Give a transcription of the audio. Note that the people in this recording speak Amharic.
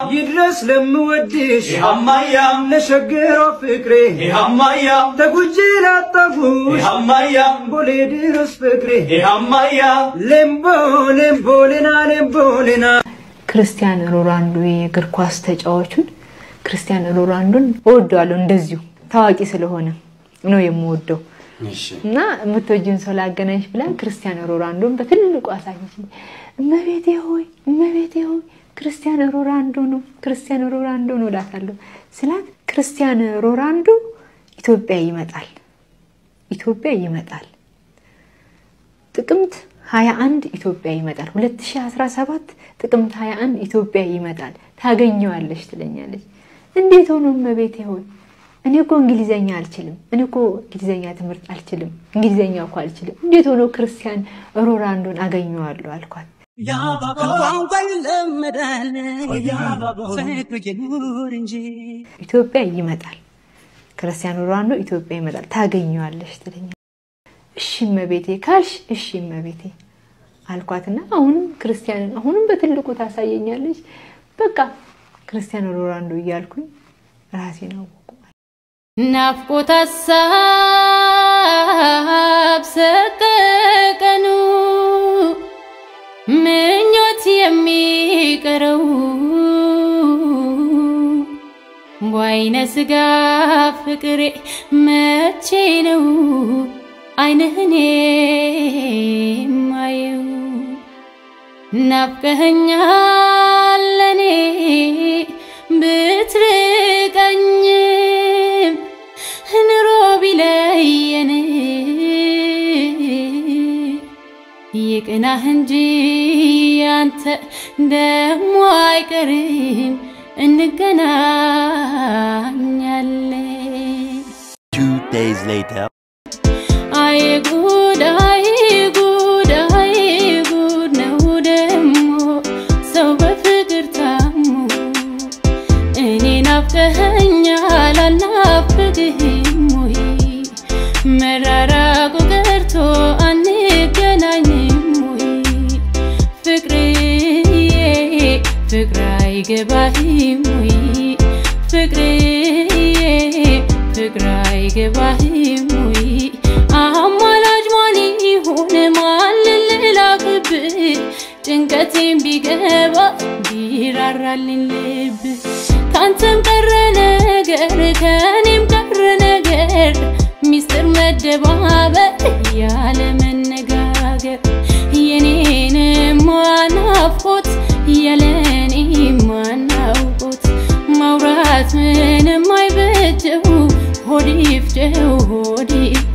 ይድረስ ለምወድሽ ይሃማያ ለሸገሯ ፍቅሬ ይሃማያ ተጉጄ ላጣጉሽ ይሃማያ ቦሌ ድረስ ፍቅሬ ይሃማያ ሌምቦ ሌምቦ ሌና ሌምቦ ሌና ክርስቲያን ሮናልዶ የእግር ኳስ ተጫዋቹን ክርስቲያን ሮናልዶን እወደዋለሁ። እንደዚሁ ታዋቂ ስለሆነ ነው የምወደው እና የምትወጂውን ሰው ላገናኝሽ ብላ ክርስቲያን ሮናልዶን በትልቁ አሳየች። እመቤቴ ሆይ እመቤቴ ሆይ ክርስቲያን ሮናልዶ ነው ክርስቲያን ሮናልዶ ነው እላታለሁ ስላት ክርስቲያን ሮናልዶ ኢትዮጵያ ይመጣል ኢትዮጵያ ይመጣል ጥቅምት 21 ኢትዮጵያ ይመጣል 2017 ጥቅምት 21 ኢትዮጵያ ይመጣል ታገኘዋለሽ ትለኛለች እንዴት ሆኖ እመቤቴ ሆይ እኔ እኮ እንግሊዘኛ አልችልም እኔ እኮ እንግሊዘኛ ትምህርት አልችልም እንግሊዘኛ እኮ አልችልም እንዴት ሆኖ ክርስቲያን ሮናልዶን አገኘዋለሁ አልኳት ቋንቋ ይለመዳል ፍቅር ይኑር እንጂ ኢትዮጵያ ይመጣል ክርስቲያኖ ሮናልዶ ኢትዮጵያ ይመጣል ታገኘዋለሽ ትለኛለች እሺ እመቤቴ ካልሽ እሺ እመቤቴ አልኳትና አሁንም ክርስቲያንን አሁንም በትልቁ ታሳየኛለች በቃ ክርስቲያኖ ሮናልዶ እያልኩኝ ራሴን አወቁ ናፍቆት ሀሳብ ሰቀቀኑ ምኞት የሚቀረው በአይነ ስጋ ፍቅሬ መቼ ነው አይንህኔ ማየው ናፍቀኸኛል ለኔ ብትርቀኝም ኑሮ ቢለየን ይቅናህ እንጂ አንተ ደሞ አይቀርም እንገናኛለን። Two days later. አይ ጉድ አይ ጉድ አይ ጉድ ነው ደሞ ሰው በፍቅር ታሞ እኔ ናፍቀኸኛል አልናፍቅህም ወይ መራራቁ ቀርቶ አንገናኝም ወይ ፍቅርዬ ፍቅር አይገባህም ወይ ፍቅርዬ ፍቅር አይገባህም ወይ አማላጅ ማን ይሁን ማን ልላክብህ ጭንቀቴን ቢገባ ቢራራልኝ ልብ ካንተም ቀረ ነገር ከኔም ቀረ ነገር ሚስጥር መደባበር ያለ መነጋገር የኔንም ናፍቆት ያለኔ ማናውቆት ማውራት ምንም አይበጀው ሆድ ይፍጀው ሆድ ይፍጀው